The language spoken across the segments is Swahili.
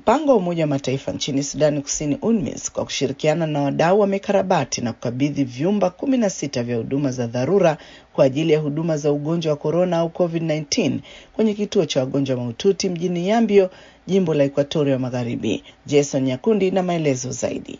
Mpango wa Umoja wa Mataifa nchini Sudani Kusini, UNMISS, kwa kushirikiana na wadau wamekarabati na kukabidhi vyumba kumi na sita vya huduma za dharura kwa ajili ya huduma za ugonjwa wa korona au COVID-19 kwenye kituo cha wagonjwa mahututi mjini Yambio, jimbo la Ekuatoria Magharibi. Jason Nyakundi na maelezo zaidi.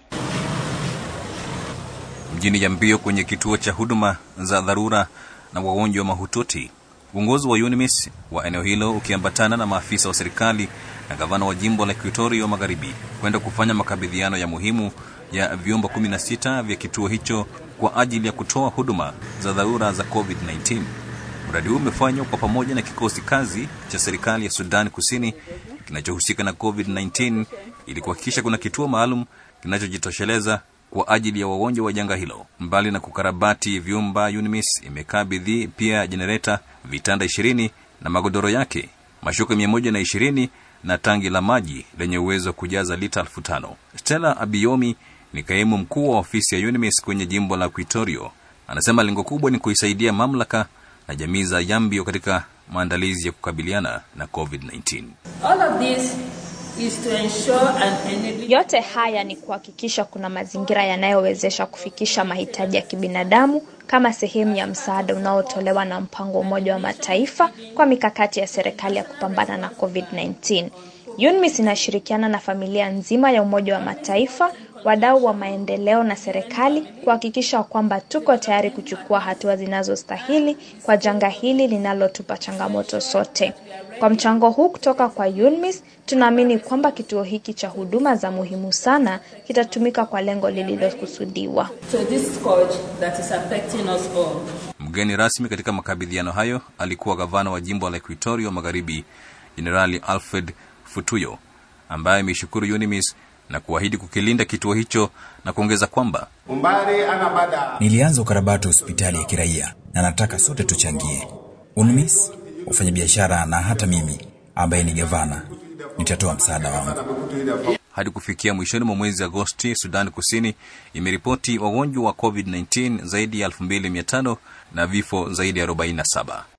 Mjini Yambio kwenye kituo cha huduma za dharura na wagonjwa mahututi, uongozi wa UNMISS wa eneo hilo ukiambatana na maafisa wa serikali na gavana wa jimbo la Ekuatoria Magharibi kwenda kufanya makabidhiano ya muhimu ya vyumba 16 vya kituo hicho kwa ajili ya kutoa huduma za dharura za COVID-19. Mradi huu umefanywa kwa pamoja na kikosi kazi cha serikali ya Sudan Kusini kinachohusika na COVID-19 ili kuhakikisha kuna kituo maalum kinachojitosheleza kwa ajili ya wagonjwa wa janga hilo. Mbali na kukarabati vyumba, UNMISS imekabidhi pia jenereta, vitanda ishirini na magodoro yake, mashuka mia moja na ishirini na tangi la maji lenye uwezo wa kujaza lita elfu tano. Stella Abiyomi ni kaimu mkuu wa ofisi ya UNMISS kwenye jimbo la Quitorio. Anasema lengo kubwa ni kuisaidia mamlaka na jamii za Yambio katika maandalizi ya kukabiliana na COVID-19. All of this is to ensure an enabling... Yote haya ni kuhakikisha kuna mazingira yanayowezesha kufikisha mahitaji ya kibinadamu kama sehemu ya msaada unaotolewa na mpango wa Umoja wa Mataifa kwa mikakati ya serikali ya kupambana na COVID-19. UNMISS inashirikiana na familia nzima ya Umoja wa Mataifa, wadau wa maendeleo na serikali kuhakikisha kwamba tuko tayari kuchukua hatua zinazostahili kwa janga hili linalotupa changamoto sote. Kwa mchango huu kutoka kwa UNMISS, tunaamini kwamba kituo hiki cha huduma za muhimu sana kitatumika kwa lengo lililokusudiwa. to this scourge that is affecting us all. Mgeni rasmi katika makabidhiano hayo alikuwa gavana wa jimbo la Equatoria Magharibi, Jenerali Alfred Futuyo, ambaye ameishukuru UNMISS na kuahidi kukilinda kituo hicho na kuongeza kwamba Nilianza ukarabati wa hospitali ya kiraia na nataka sote tuchangie. UNMISS, wafanyabiashara na hata mimi ambaye ni gavana nitatoa msaada wangu. hadi kufikia mwishoni mwa mwezi Agosti, Sudan Kusini imeripoti wagonjwa wa COVID-19 zaidi ya 2500 na vifo zaidi ya 47.